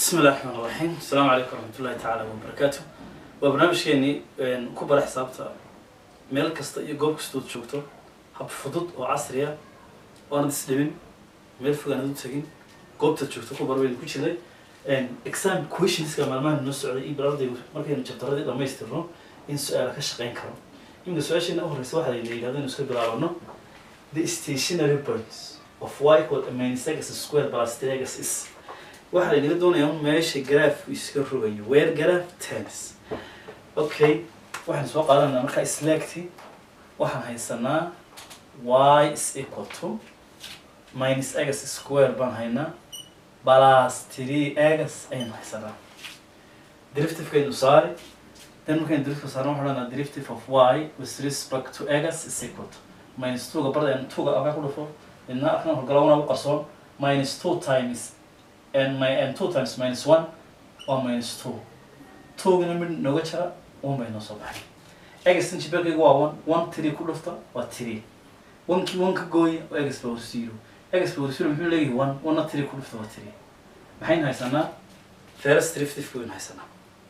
bismi illahi raxmaan raxiim asalaamu calaykum waraxmatullahi tacaala wabarakaatu waa barnaamijkeenii ku bara xisaabta meel kasta iyo goob kastood joogto hab fudud oo casri ah oonad isdhibin meel fog aanad u tegin goobtaad joogto ku bar waynu ku jirnay exam questionska maalmahan noo socday iyo balardaygu markaynu jabtaradii dhamaystirno in su-aala ka shaqeyn karo iminka su-aasheena u horeysa waxaa layna yidhahdo inu iska bilaabano the stationary points of y equal minus x square plus three x is waxaa laynaga doonayaa un meesha garaafku iska rogayo where graph tens okay waxaan soo qaadanaa markaa slagti waxaan haysanaa y is equal to minus x square baan haynaa plus three x ayaan haysanaa derivativekaynu saari then markaynu derivative saarno waxaan odhanaa derivative of y with respect to x is equal to minus two ga barda two ga alkaa ku dhufo midna arkan horgalawana u qarsoon minus two times and my and two times minus one waa minus two two-gana mid nooga jira one bay noo soo baxay egastan jibeelkayga waa one one three ku dhufta waa three one-kii one ka gooya waa egas power zero egas power zero muxuu leeyahay one one-na three ku dhufta waa three maxaynu haysanaa first derivative waynu haysanaa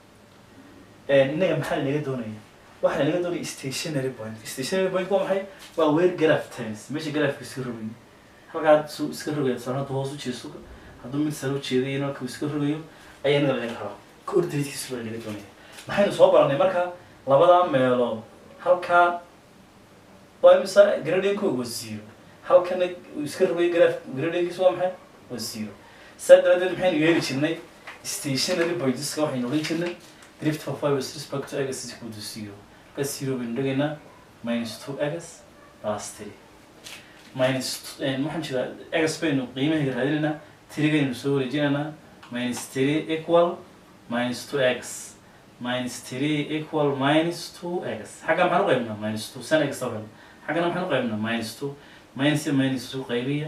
innaga maxaa lanaga doonaya waxaa lanaga doonaya stationary point stationary point waa maxay waa where graph times meesha graafka iska rogayo halkaa su iska rogaya tusaale hadduu hoos u jeesto hadduu mid sare u jeeday marka uu iska rogayo ayaa inaga laga rabaa coordinatekiisu baa laga doonaya maxaynu soo baranay marka labadaa meelood halkaa waa imisa gradient-kooga waa zero halkana uu iska rogayo graph gradient-kiisu waa maxay waa zero saa daraadeed maxaynu yeeli jirnay stationary pointska waxaynu odhan jirnay drift of y with respect to x is equal to zero ka zero baynu dhigaynaa minus two x plus three minus waxaan jeedaa x baynu qiimaheega raadinaynaa tirigaynu soo wareejinaynaa minus three equal minus two x minus three equal minus two x xagga maxaan u qaybnaa minus two san x taban xaggana maxaan u qaybnaa minus two minus iyo minus two qaybiya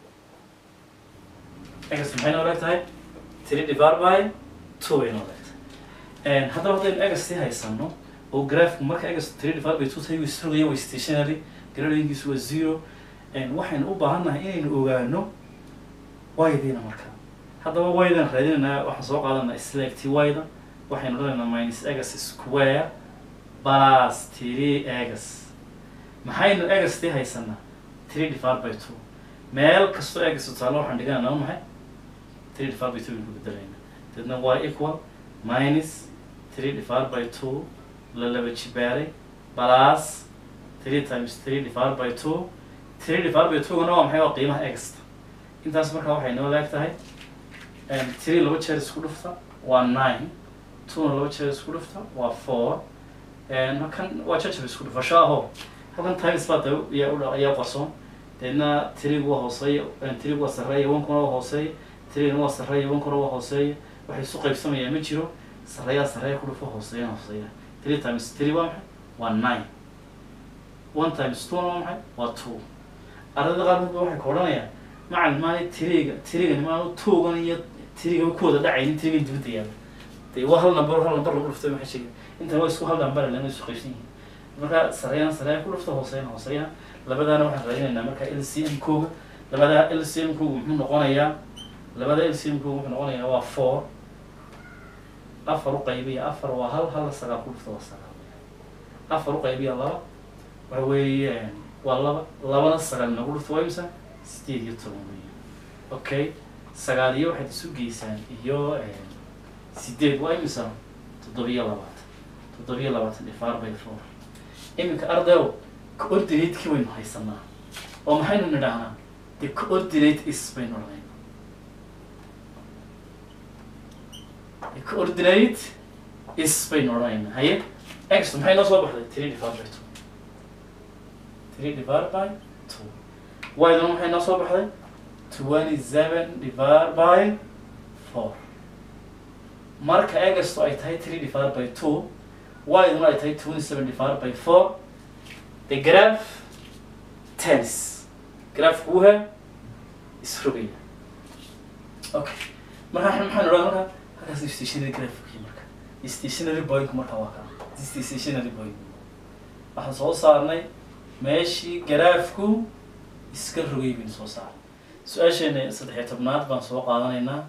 x maxay noo leeg tahay three divided by two bay noo leeg tahay haddaba haddaynu x sii haysano oo graafku marka x three divided by two tahay wuu isrogaya waa stationary gradient-kiisu waa zero waxaynu u baahannahay inaynu ogaano y-diina marka haddaba y-dan raadinaynaa waxaan soo qaadanaa slagty y-da waxaynu odhanaynaa minus x square plus three x maxaynu x tii haysanaa three divided by two meel kastoo x taalo waxaan dhiganaynaa waa maxay three divided by two baynu ku bedelaynaa deedna y equal minus three divided by two la laba jibaaray plus three times three divided by two three divided by two-gana waa maxay waa qiimaha exta intaas markaa waxay noo leeg tahay three laba jeer isku dhufta waa nine two-na laba jeer isku dhufta waa four halkan waa jajab isku dhufasho aho halkan times baa ayaa ayaa qarsoon deedna three-gu waa hooseeya three-gu waa sarreeya one-kuna waa hooseeya three-gana waa sarreeya one-kuna waa hooseeya waxay isu qaybsamayaa ma jiro sarreeyaa sarreeya ku dhufo hooseeyana hooseeya three times three waa maxay waa nine one times two-na waa maxay waa two ardayda qaarkood waxay ka odhanayaan macalin maali tiriga tirigani maa tuugan iyo tiriga ku wada dhacaynin tirigan dibadda yaala dee waa hal number hal number lagu dhuftay maxay sheegay intan waa isku hal number lana isu qaybsan yihiin marka sareeyana sareeya ku dhufta hooseeyana hooseeyana labadaana waxaan raadinaynaa marka l c m kooga labada l c m kooga muxuu noqonayaa labada l c m kooga wuxuu noqonayaa waa four afar u qaybiya afar waa hal hal sagaal ku dhufta waa sagaal afar u qaybiya laba waxa weeye waa laba labana sagaal nagu dhufto waa imisa sideed iyo toban weya okay sagaal iyo waxaad isu geysaan iyo sideed waa imisa toddobiyo labaatan toddobiyo labaatan difaar by four iminka ardayo coordinate-kii waynu haysanaa oo maxaynu nidhaahnaa the coordinate is baynu odhanayna the coordinate is baynu odhanayna haye x maxay noo soo baxday three divided by two three divided by two y-duna maxay noo soo baxday twenty seven divided by four marka egasto ay tahay three divided by two y-duna ay tahay twenty seven divided by four the graph tens graafku wuha isrogaya okay marka maxaan odhan marka halkaas stationary graafki marka stationary point marka waa kaa stationary point waxaan soo saarnay meeshii garaafku iska rogay baynu soo saaray su-aasheena saddex iyo tobnaad baan soo qaadanaynaa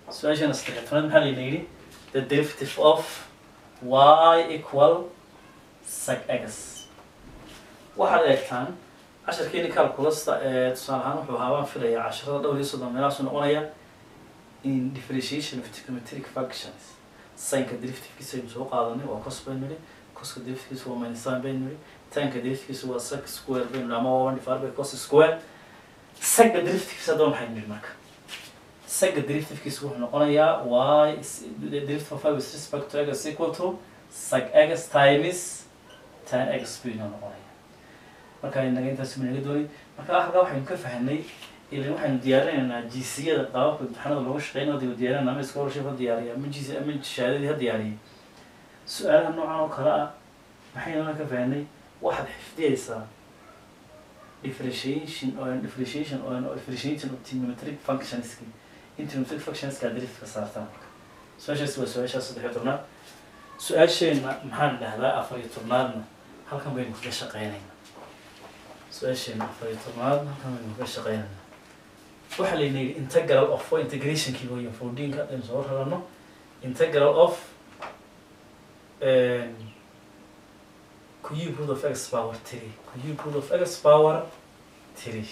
su-aashana saddex tobnaad maxaa layna yidhi the derivative of y equal sec x waxaad eegtaan casharkeeni calculusta ee tusaale ahaan wuxuu ahaa waan filaya casharada dhowr iyo soddon meelahaasu noqonaya in differentiation of trigonometric functions sinka derivativekiisa aynu soo qaadanay waa cos baynu nidhi coska derivativekiisa waa minus sin baynu nidhi tanka derivativekiisa waa sec square baynu nidhi ama waa one divided by cos square sega derivativekiisa haddaba maxaynu nidhi marka sega derivativekiisa wuxuu noqonayaa y derivative of y with respect to x equal to sec x times tan x buu inoo noqonaya marka inaga intaas ma naga doonay marka halkaa waxaynu ka fahanay ilan waxaynu diyaarinaynaa jiisiyada qaababka imtixaanada looga shaqeynaya dib diyaarinayna ama scholarship ha diyaariya ama jiis ama shahaadadii ha diyaariyay su-aalaha noocan oo kale ah maxaynuna ka fahanay waxaad xifdiyeysaa differentiation or differentiation or differentiation of trigonometric functionski in trigonometric functionska derivativeka saartaan marka su-aashaasi waa su-aashaa saddex iyo tobnaad su-aasheenna maxaan dhahdaa afar iyo tobnaadna halkan baynu kaga shaqeynaynaa su-aasheena afar iyo tobnaad halkan baynu kaga shaqeynaynaa waxaa layna yidhi integral of waa integrationkii weya fourteenka aynu soo rarano integral of cube root of x power three cube root of x power three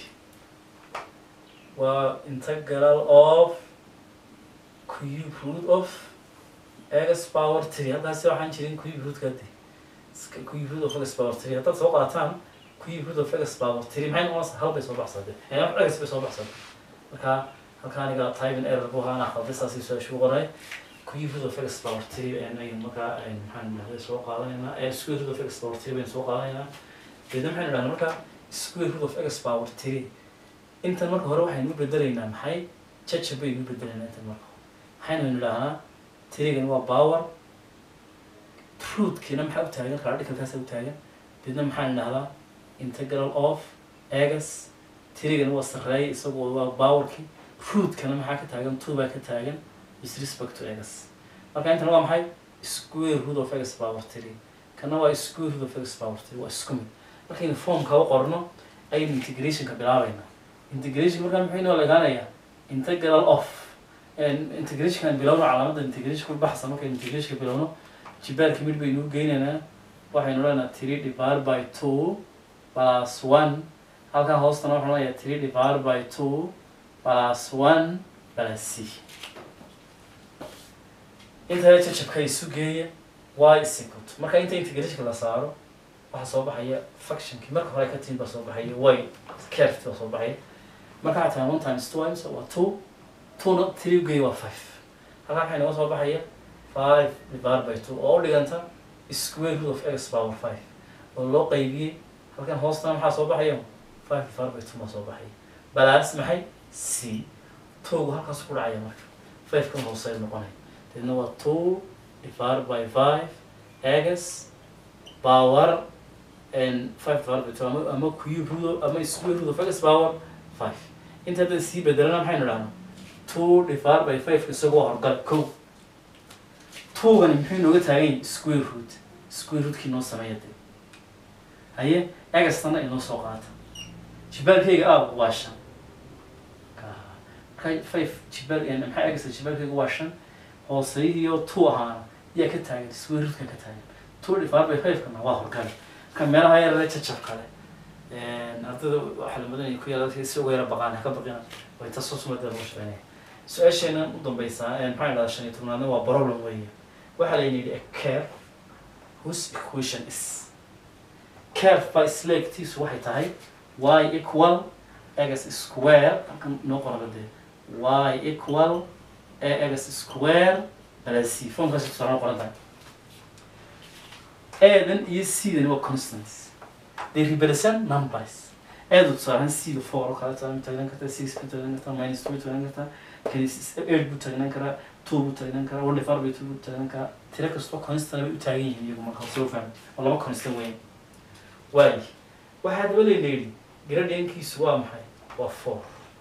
waa integral of cube root of x power three halkaasi waxaan jirin cube rootka de cube root of x power three haddaad soo qaataan cube root of x power three maxay noqonaysaa hal bay soo baxsatay x bay soo baxsatay marka halka aniga typing error bu ahaan aqalday saasi su-aashu qoray cube root of x power three aynu markaa maxaan dhahday soo qaadanaynaa ee square root of x power three baynu soo qaadanaynaa deedna maxaynu dhahnaa marka square root of x power three intan marka hore waxaynu u bedelaynaa maxay jajab baynu u bedelaynaa intan marka maxaynu dhahnaa tirigan waa power rootkiina maxaa u taagan radicalkaasa u taagan deedna maxaan dhahdaa integral of egas tirigan waa sarreeya isagoo waa powerkii rootkana maxaa ka taagan two baa ka taagan with respect to egas marka intan waa maxay square root of egas power three kana waa square root of egas power three waa isku mid markaynu formka u qorno ayaynu integrationka bilaabaynaa integration markaa muxuu inoo legaanayaa integral of integrationkan bilowno calaamadda integration ku baxsa markaynu integrationka bilowno jibaarka mid baynu u geynaynaa waxaynu odhanaynaa three divided by two plus one halkan hoostana waxaan odhanayaa three divided by two plus one plus c inta jajabka isu geeya y isicot marka inta integrationka la saaro waxaa soo baxaya functionkii marka hore ka timin baa soo baxaya y carefti baa soo baxaya marka waxaa tahay one times two times waa two twona three ugeeya waa five halkan waxay naga soo baxaya five divided by two oo u dhiganta square root of x power five oo loo qaybiyey halkan hoostana maxaa soo baxaya five divided by two baa soo baxaya balaas maxay c twogu halkaas ku dhacaya marka five kan hooseeya noqonaya deedna waa two divided by five x power and five divided by two ama ama cube root ama square root of x power five inta hadda sii bedelana maxaynu dhahnaa two divided by five isagoo horgal kow twogani muxuu inooga taagan yahay square root square rootkii noo sameeya de haye egastana inoo soo qaata jibaalkayga ah waa shan marka five jibaal maxaa egasta jibaalkayga waa shan hooseyihiyo two ahaana yaa ka taagan square rootka ka taagan two divided by five kana waa horgal marka meelaha yarare jajab kale ardayda waxaa la mudanaya ku yaala si uga yara baqaan haka baqina way tasusumada lagu shaqeynaya su-aasheenan u dambeysaa maxaa idhahdaa shan iyo tobnaadna waa problem weeye waxaa layna yidhi a curve whose equation is curve by sleegtiisu waxay tahay y equal x square halkan noo qoraba dee y equal x square plus c formkaasi tusaale qoran tahay adan iyo c-dan waa constants they represent numbers aada tusaalehan c four oo kale taagnaan kartaa six buu taagnaan kartaa minus two buu taagnaan kartaa kani eight buu taagnaan karaa two buu taagnaan karaa one divided by two buu taagnaan karaa tiro kastoo constant bay u taagan yihiin iyagu marka soo fahmi oo laba constant weyn waayi waxaa daba layna yidhi gradient-kiisu waa maxay waa four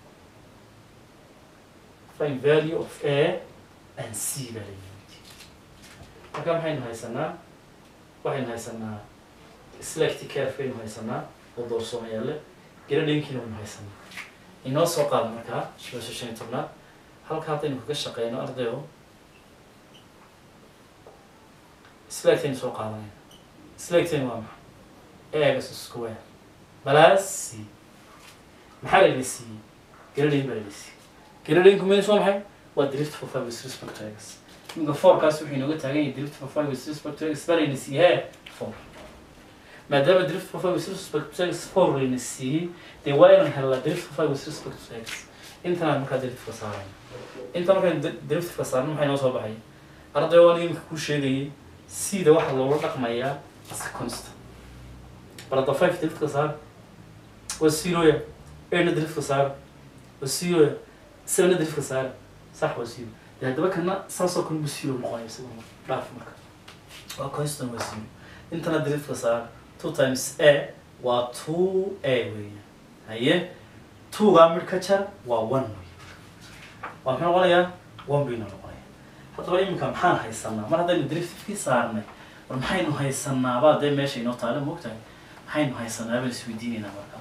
find value of a and c baa layna yidhi marka maxaynu haysanaa waxaynu haysanaa select caref baynu haysanaa oo doorsoomayaale gradient-kiina waynu haysanaa inoo soo qaada markaa suasha shan iyo tobnaad halka haddaynu kaga shaqeyno ardayo slagtaynu soo qaadanayna slagtaynu waa maxay egas square balaas c maxaa la ila siiyey garalayn baa la ila siiyey garalaynku mees waa maxay waa drift for five with respect to x iminka fourkaas wuxuu inooga taagan yahay drift for five with respect to x baa layna siiyey hee four maadaama drift for five with respect to x four layna siiyey dee waa inaan helnaa drift for five with respect to x intanaan markaa driftka saarayna inta markaan driftka saarno maxay noo soo baxay arday waan iminka kuu sheegayay sida waxaa loola dhaqmayaa as constant bal hadda five driftka saar waa zeroya eightna driftka saar waa zeroya sevenna driftka saar sax waa zero dee haddaba kana saasoo kale bu zero noqonaya isaguna dhaaf marka waa constant waa zero intana driftka saar two times a waa two a weeyaan haye twogaa mid ka jar waa one wey waa maxay noqonayaa one bayna noqonaya haddaba iminka maxaan haysanaa mar haddaynu driftifkii saarnay war maxaynu haysanaabaa dee meesha inoo taale moogtahay maxaynu haysanaa baan isweydiinaynaa marka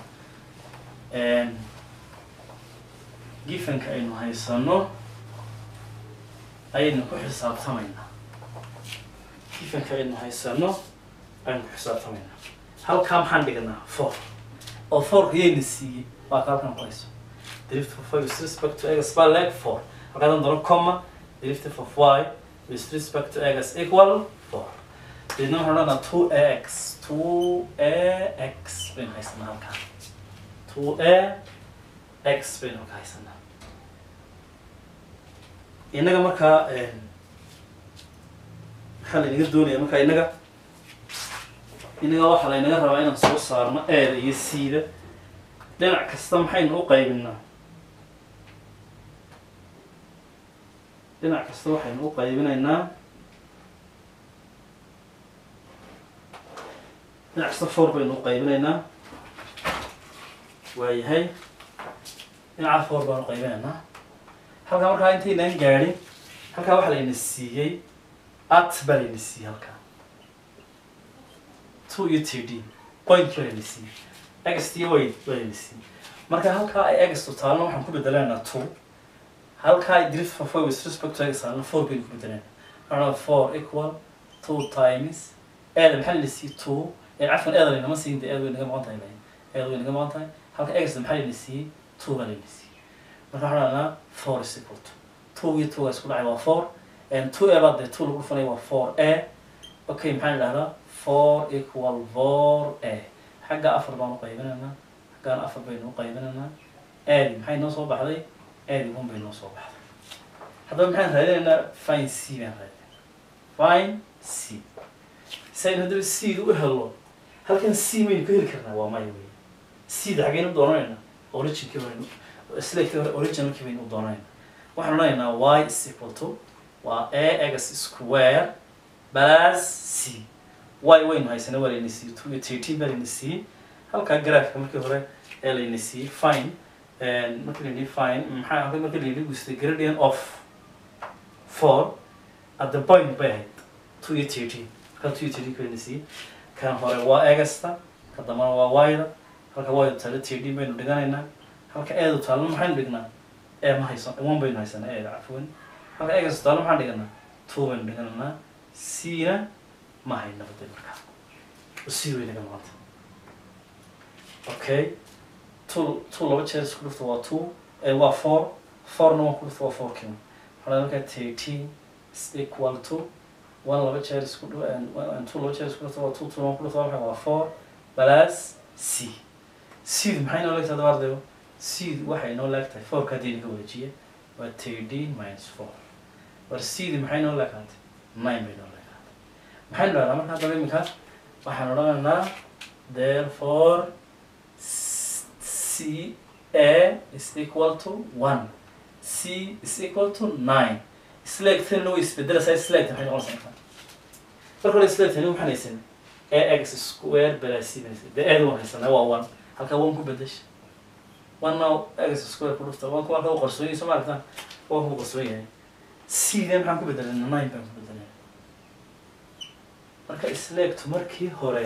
gifanka aynu haysano ayaynu ku xisaabtamaynaa gifanka aynu haysano ayaynu ku xisaabtamaynaa halkaa maxaan dhiganaa four oo fourka yayna siiyey waa ka halkan ku hayso drift for five with respect to x baa leg four halkaadan doono comma drift for y with respect to x equal four deedna waxaan odhanaa two a x two a x baynu haysanaa halkaa two a x baynu halka haysanaa innaga markaa maxaa laynaga doonaya markaa innaga innaga waxaa laynaga rabaa inaan soo saarno eeda iyo c-da dhinac kasta maxaynu u qaybinaa dhinac kasta waxaynu u qaybinaynaa dhinac kasta four baynu u qaybinaynaa waayahay dhinaca four baanu qaybinaynaa halkaa markaa intaynaan gaadhin halkaa waxaa layna siiyey at baa layna siiyey halkaa two iyo t d point baa layna siiyey x iyo y baa layna siiyey marka halkaa ay x taalna waxaan ku bedelaynaa two halkaa ay drift for four with respect to x taalna four baynu ku bedelaynaa anaa four equal two times eeda maxaa layna siiyey two ee cafan eeda laynama siin de eeda way naga maqan tahay layn eeda way naga maqan tahay halka x maxaa layna siiyey two baa layna siiyey marka waxaan odhanaa four is equal to two iyo two isku dhacay waa four and two a baa dee two lagu dhufanaya waa four a okay maxaan idhahdaa four equal four a xagga afar baan u qaybinaynaa xaggaan afar baynu u qaybinaynaa aadi maxay noo soo baxday aadi one bay noo soo baxday haddaba maxaan raadinaynaa fine c baan raadinay fine c si aynu haddaba c-da u helo halkan c maynu ka heli karnaa waa maya wey c-da xaggaynu u doonanaynaa originkii baynu slagkii hore originalkii baynu u doonanaynaa waxaan odhanaynaa y is equal to waa a x square plus c y waynu haysana waa layna siiyey two iyo thirteen baa layna siiyey halkaa graafka markii hore ee layna siiyey fine markii layidhi fine maxaa halka markii layidhi gustay gradient of four at the point bay ahayd two iyo thirteen halkaa two iyo thirteen ka layna siiyey kan hore waa egasta ka dambana waa y-da halka y-da taalo thirteen baynu dhiganaynaa halka eedu taalna maxaynu dhignaa ee ma haysan one baynu haysanaa eeda cafwan halka egasta taalna maxaan dhiganaa two baynu dhiganaynaa c-na ma hayna badel markaa c way naga maqanta okay two two laba jeer isku dhufta waa two ee waa four fourna waan ku dhufta waa four kima waxaa markaa thirteen is equal to one laba jeer isku dhu two laba jeer isku dhufta waa two two waan ku dhufta waa maxay waa four plus c c maxay noo leegtahay hadaba ardayo c waxay noo leegtahay fourka haddii naga wareejiya waa thirteen minus four war c maxay noo leegtahay nine bay noo leegtahay maxaynu dhahnaa marka haddaba iminka waxaan odhanaynaa therefore c a is equal to one c is equal to nine slagtana way isbedelaysaa slagta maxay noqonaysaa marka hore slagtani waxaan haysan a x square balaa c baan haysan dee eeda waan haysanaa waa one halkaa one ku bedesha one now x square ku dhufta one ku halkaa u qarsoon yahay soo ma aragtaan one ku qarsoon yahay c de maxaan ku bedelay nine baan ku bedelay marka isleegtu markii hore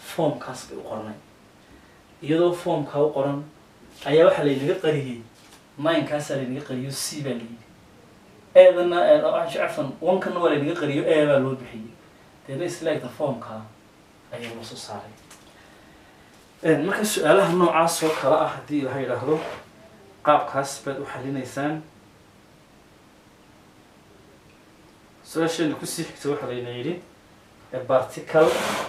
foomkaas bay u qornay iyadoo foomkaa u qoran ayaa waxaa laynaga qariyey ninekaasaa laynaga qariyo c baa layidhi eedana cafan onkana waa laynaga qariyo e baa loo bixiyey deedna isleegta formka ayaa loo soo saaray marka su-aalaha noocaas oo kale ah haddii laha yidhaahdo qaabkaas baad u xalinaysaan su-aasheena kusii xigta waxaa layna yidhi a particle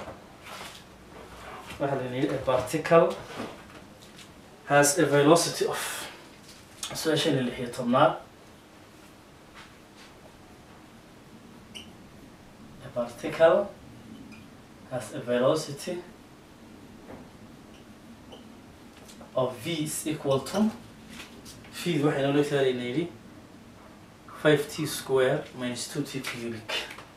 waxaa layna yidhi a particle has a velocity of su-aasheena lix iyo tobnaad a particle has a velocity of v is equal to v waxay noo leegtahay layna yidhi 5t square minus 2t cubic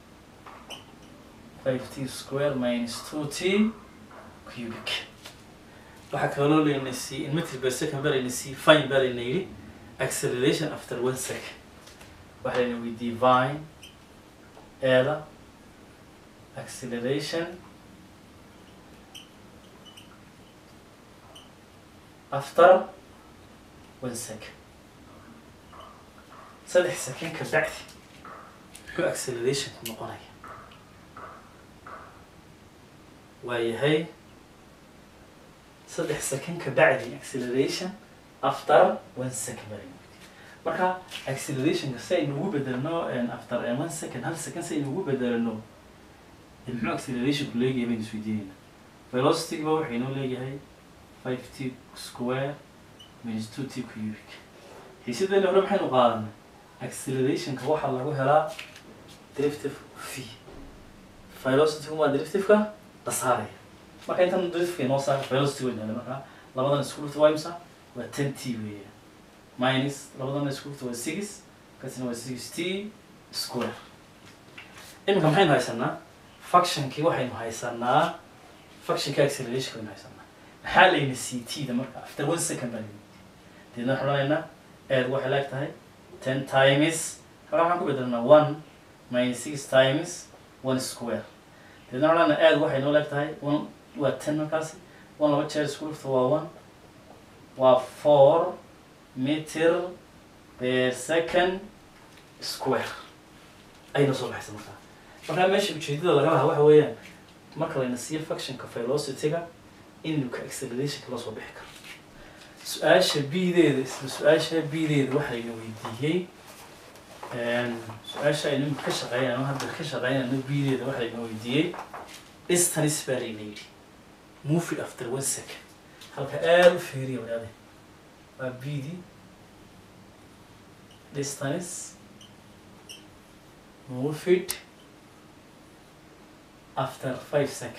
5t square minus 2t cubic waxaa kaloo layna siiyey in meter per second baa layna siiyey fine baa layna yidhi acceleration after one second waxaa layna weydiiyey vine eeda acceleration after one second saddex second ka bacdi muxuu accelerationku noqonaya waayahay saddex second ka bacdi acceleration after one second baa marka accelerationka si aynu ugu bedelno after one second hal second si aynu ugu bedelno muxuu accelerationku leeyahay baynu isweydiinayna velocityga waxay noo leeyahay five t square minus two t cubic xiisadeena hore maxaynu qaadanay accelerationka waxaa lagu helaa derivative v velocitygu waa derivativeka la saaraya marka intan derivativeka inoo saara velocity weyn hele marka labadan isku dhufta waa imsa waa ten t weeya minus labadan isku dhufta waa six kasina waa six t square iminka maxaynu haysanaa functionkii waxaynu haysanaa functionka acceleration waynu haysanaa maxaa layna c t da marka after one second baa layna deedna waxaan odhanaynaa eed waxay leeg tahay ten times halkaa waxaan ku bedelnaa one minus six times one square deedna waxaan odhanaa eed waxay noo leeg tahay one waa ten markaasi one laba jeer isku dhufta waa one waa four meter per second square ayna soo baxaysa markaa markaa meesha ujeedada laga lahaa waxa weeyaan marka layna siiyo functionka velocityga inuka accelerationka loo soo bixi karo su-aasha b-deeda isla su-aasha b-deeda waxaa layna weydiiyey su-aasha aynu imika ka shaqeynayno hadda ka shaqeynayno b-deeda waxaa layna weydiiyey distance baa layna yidhi move it after one second halka aada u feeriya wadaade waa b-d distance move it after five second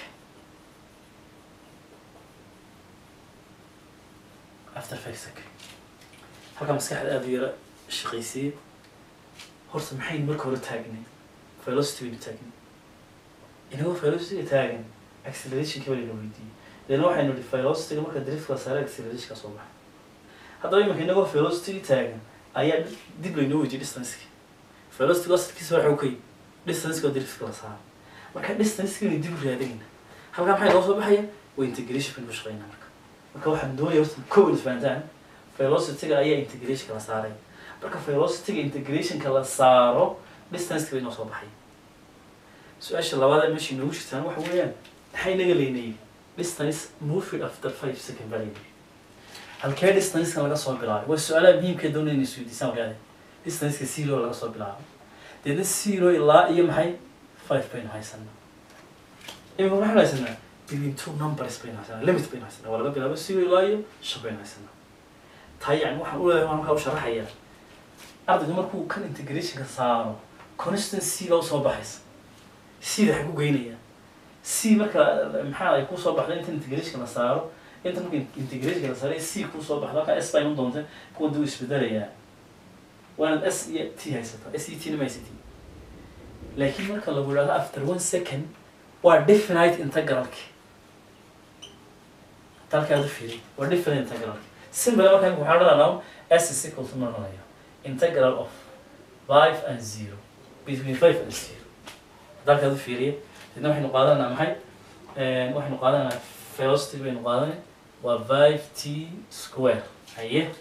after five second halkaa maskaxda aada u yara shaqaysiiye horta maxaynu marka hore taagnay velocity baynu taagnay inagoo velocity taagan accelerationkii baa layna weydiiyey leena waxaynu nihi velocityga marka drift la saara accelerationka soo baxay haddaba imanka inagoo velocity taagan ayaa dib laynoo weydiiyey distanceki velocity asalkiisa waxa u kay distanceka driftka la saara marka distancekaynu dib u raadinayna halkaa maxay noo soo baxaya waa integration baynu ku shaqeynaa marka marka waxaan doonaya horta kow in isfahantaan velocityga ayaa integrationka la saaray marka velocityga integrationka la saaro distanceka bay noo soo baxay su-aasha labaad meesha inoogu jirtaan waxa weeyaan maxay naga leynayay distance moved after five second baa leynayay halkee distancekan laga soo bilaabay waa su-aalaha muhiimka doonaya inay isweydiisaan wadaade distanceka zero laga soo bilaabo deedna zero ilaa iyo maxay five baynu haysanaa imika waxaan haysanaa between two numbers baynu haysanaa limit baynu haysanaa waa laga bilaabo zero ilaa iyo shan baynu haysanaa taa yani waxaan u leeyahay waan markaa u sharaxayaa ardaygu markuu kan integrationka saaro constant c baa usoo baxaysa c da waxay ku geynayaan c marka maxaa ay kusoo baxda inta integrationka la saaro inta marka integrationka la saaray c kusoo baxda halkaa s baa iman doonta kuwa duu isbedelayaa waanad s iyo t haysataa s iyo t na ma haysati laakiin marka lagu idhahdo after one second waa definite integralki halkaa u fiiri waa definite integralki simple marka waxaan odhanaa s is equal to noqonaya integral of five and zero between five and zero dalkaad u fiiriya idna waxaynu qaadanaa maxay waxaynu qaadanaa velocity baynu qaadanay waa five t square haye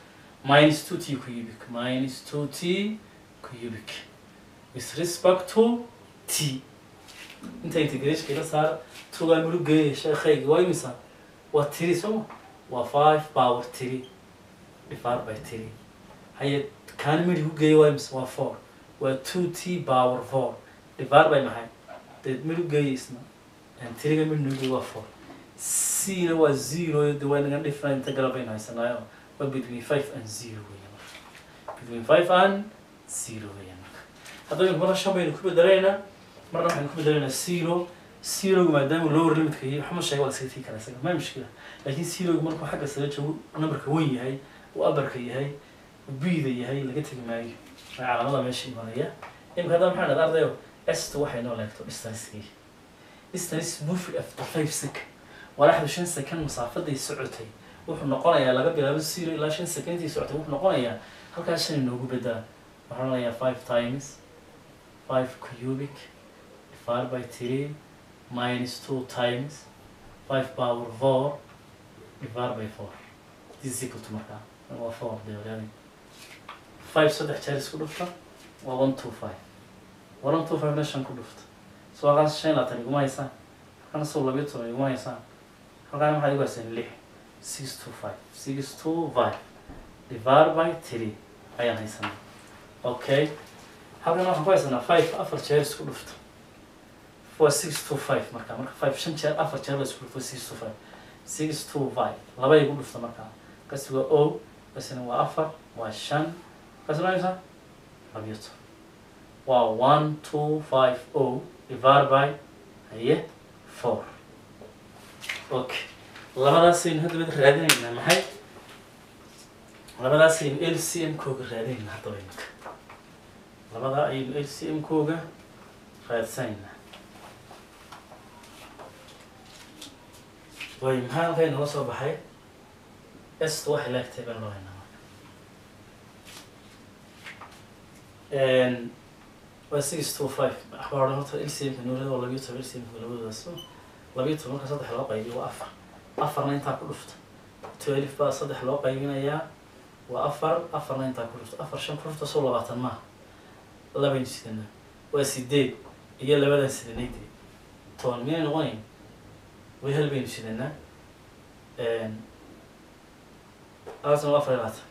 minus two t cubic minus two t cubic with respect to t inta integration ila saar tugaa mulugeeya sheekhayga waa imisa waa tiri sooma waa five power three divided by three haye kaani midhi ku geeya waa imisa waa four waa two t power four divided by maxay dee midhi geeya isna tiriga midhi nugeeya waa four c na waa zero de waa inaga different inta gala baynu haysanaayo waa between five and zero weya marka between five and zero weya marka haddaba imika marna shan baynu ku bedelaynaa marna waxaynu ku bedelaynaa zero zeroga maadaama lower limitka yahay waxma sheega waa la iska tii karaa isaga ma mushkila laakiin zeroga markuu xagga sare joogo numberka wen yahay uu abarka yahay uu bida yahay laga tegi maayo waa calaamada meesha imanaya imika haddaba maxaa dhahda ardayo esta waxay noo leegto distancekii distance moved after five second walaxdu shan second masaafaday socotay wuxuu noqonayaa laga bilaabo zero ilaa shan second intii socotay wuxuu noqonayaa halkaas shan inoogu bedaa waxaan odhanayaa five times five cubic divided by three minus two times five power four divided by four this is equal to markaa waa four dee walaali five saddex jeer isku dhufta waa one two five one two five na shan ku dhufta so halkaas shan iyo labaatan iguma haysaan halkana sow labiyo toban iguma haysaan halkaana maxaad igu haysaan lix six two five six two five divided by three ayaan haysanaa okay halkan waxaan ku haysanaa five afar jeer isku dhufta waa six two five markaa marka five shan jeer afar jeer la isku dhufto six two five six two five laba igu dhufta markaa kasi waa o kasina waa afar waa shan kasina waa labiyo toban waa one two five o divided by haye four okay labadaasaynu haddaba raadinaynaa maxay labadaasaynu l c m kooga raadinaynaa haddaba imika labadaa ayaynu l c m kooga raadsanaynaa way maxaa halkay nala soo baxay esta waxay laagtay baan loo haynaa marka waa six two five waxbaa odhan horta l c m ka nuulada waa labiyo toban l c m ka labadoodaas labiyo toban marka saddex loo qaybiyo waa afar afarna intaa ku dhufta twelve baa saddex loo qaybinayaa waa afar afarna intaa ku dhufta afar shan ku dhufta soo labaatan maaha labaynu sidanaa waa sideed iyo labadan sidanay dee toban miyay noqonayn way hal baynu sidanaa labaatan waa afar iyo labaatan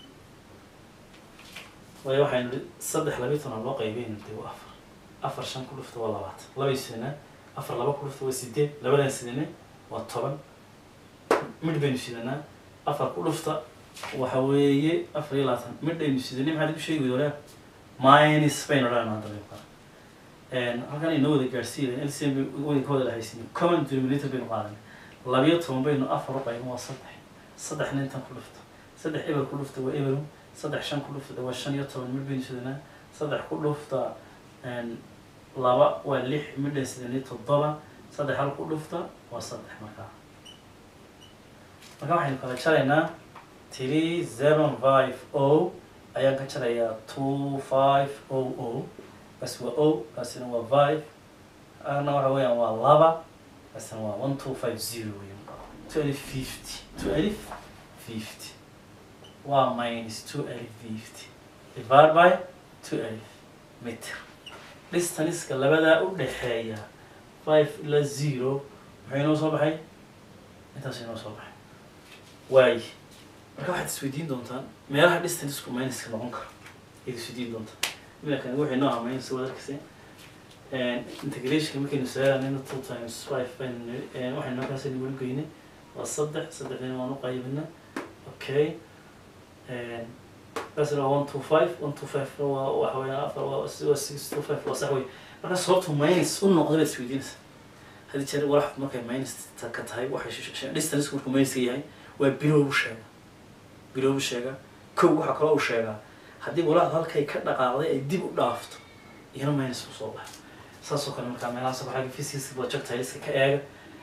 waayo waxaynu nihi saddex labiyo toban loo qaybiyaynu dee waa afar afar shan ku dhufta waa labaatan labay sidanaa afar laba ku dhufta waa sideed labadan sidanay waa toban midh baynu sidanaa afar ku dhufta waxa weeye afar iyo labaatan midhaynu sidanay maxaad igu sheegi weyda minus baynu odhanayna hadda baynu halkan inoo wada gaadhsiiya lcm wada ka wada dhahaysiin common denominator baynu qaadanay labiyo toban baynu afar u qaybin waa saddex saddexna intan ku dhufta saddex eber ku dhufta waa eberu saddex shan ku dhufta waa shan iyo toban midh baynu sidanaa saddex ku dhufta laba waa lix midhan sidanay toddoba saddex hal ku dhufta waa saddex markaa marka waxaynu kala jaraynaa three seven five o ayaan ka jarayaa two five o o kaasi waa o kaasina waa five ana waxa weeyaan waa laba kaasina waa one two five zero weyan two alif fifty two alif fifty waa minus two alif fifty divided by two alif meter distanceka labadaa u dhexeeya five ilaa zero maxay inoo soo baxay intaas inoo soo baxay waay marka waxaad isweydiin doontaan meelaha distancesku minuska noqon karo ayaad isweydiin doontaan iminkan waxay noo amayn si wadarkasi integrationka markaynu saarayna two times five baynu waxaynu markaasaynu weli geynay waa saddex saddexdina waan u qaybina okay kaasina waa one two five one two five waa waxa weeyaan afar waa waa six two five waa sax wey marka sababtu minus u noqday baad isweydiinaysa hadii jeer walax markay minus ka tahay waxay distance markuu minus yahay waa bilow u sheega bilow u sheega kow waxaa kaloo u sheegaa haddii walaacdu halkay ka dhaqaaqday ay dib u dhaafto iyana minus u soo baxo saasoo kale markaa meelahaas waxaa physics projectileska ka eega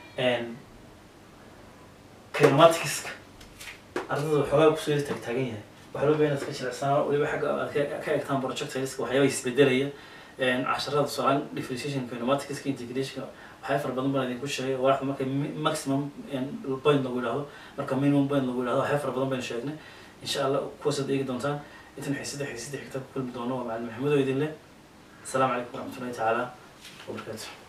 kinematics ardada waxoogaa kusoo yar taagtaagan yahay waxaa loo baahan inaad ka jirecsanaa weliba xagga aad ka- ka eegtaan projectileska waxyaaba isbedelaya casharada tusaale differentiation kinematics integration waxyaa fara badan baan idinku sheegay walaxda marka mi- maximum point lagu yidhahdo marka minimum point lagu yidhahdo waxyaa fara badan baynu sheegnay insha allah kuwaasaad eegi doontaan intan xiisada xiisada xigta ku kulmi doono waa macalin maxamudo idin leh asalaamu calaykum waraxmatullahi tacaala wabarakaatu